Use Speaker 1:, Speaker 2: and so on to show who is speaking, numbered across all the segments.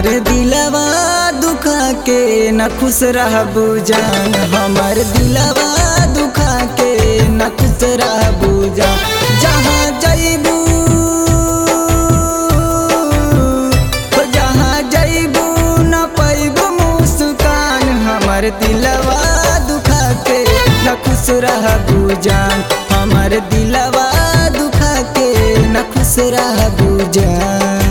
Speaker 1: हमर दिलवा दुखा के न खुश रहबू जान हमर दिलवा दुखा के न खुश रहबू जान जहाँ जैबू जहाँ जैबू न पैबू मुस्कान हमर दिलवा दुखा के न खुश रहबू जान हमर दिलवा दुखा के न खुश रहबू जान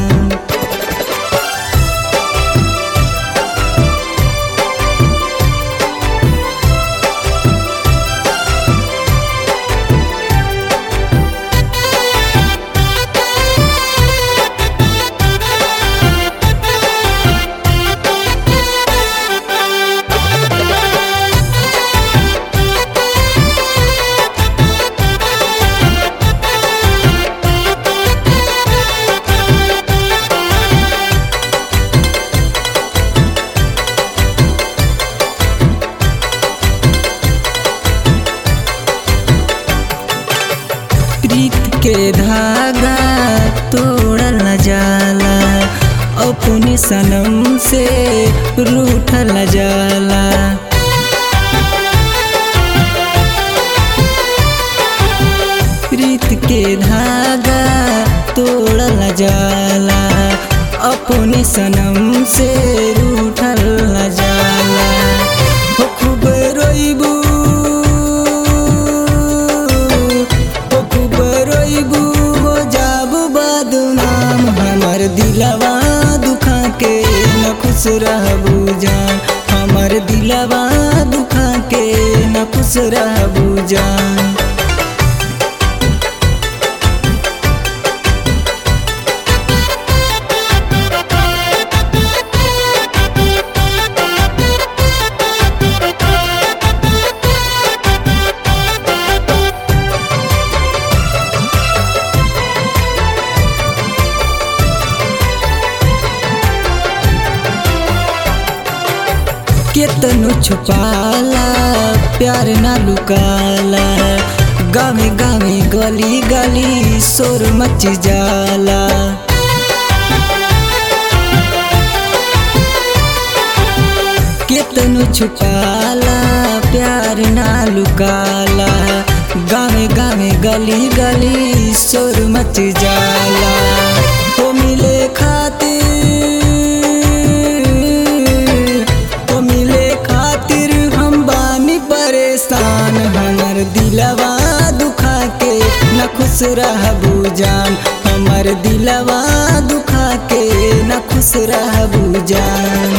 Speaker 1: प्रीत के धागा तोड़ल न जाला अपने सनम से रूठल न जाला प्रीत के धागा तोड़ल न जाला अपने सनम से रूठल न जाला हो खूब रोइबू हो खूब रोइबू हो जाबू बदनाम हमर दिलवा दुखा के न खुश रहबू जान हमर दिलवा दुखा के न खुश रहबू जान केतनो छुपाला प्यार ना लुकाला गावे गावे गली गली शोर मच जाला केतनो छुपाला प्यार ना लुकाला गावे गावे गली गली शोर मच जाला हो मिले खातिर तो मिले खातिर हम बानी परेशान हमर दिलवा दुखा के न खुश रहबू जान हमर दिलवा दुखा के न खुश रहबू जान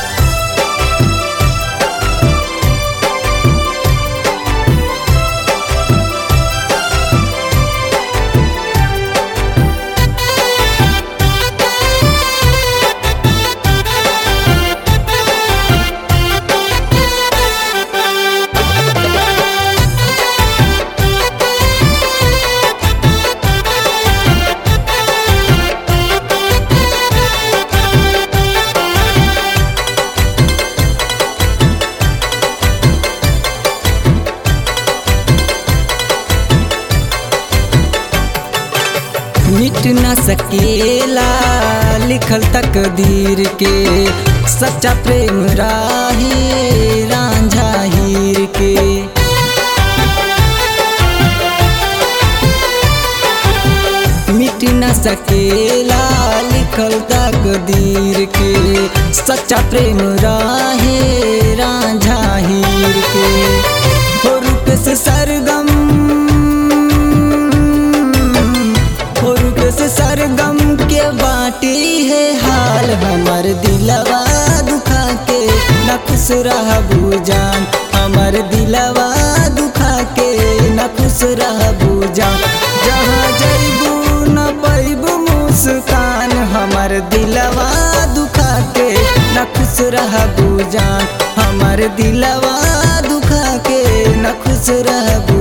Speaker 1: मिट न सकेला लिखल तकदीर के सच्चा प्रेम राही रांझा हीर के मिट न सकेला लिखल तकदीर के सच्चा प्रेम राहे रांझा हीर के हो रूप से सरगम हो रूप से सरगम के बाटी है हाल हमर दिलवा दुखा के न खुश रहबू जान हमर दिलवा दुखा के न खुश रहबू जान जहाँ जैबू न पैबू मुस्कान हमर दिलवा दुखा के न खुश रहबू जान हमर दिलवा दुखा के न खुश रहबू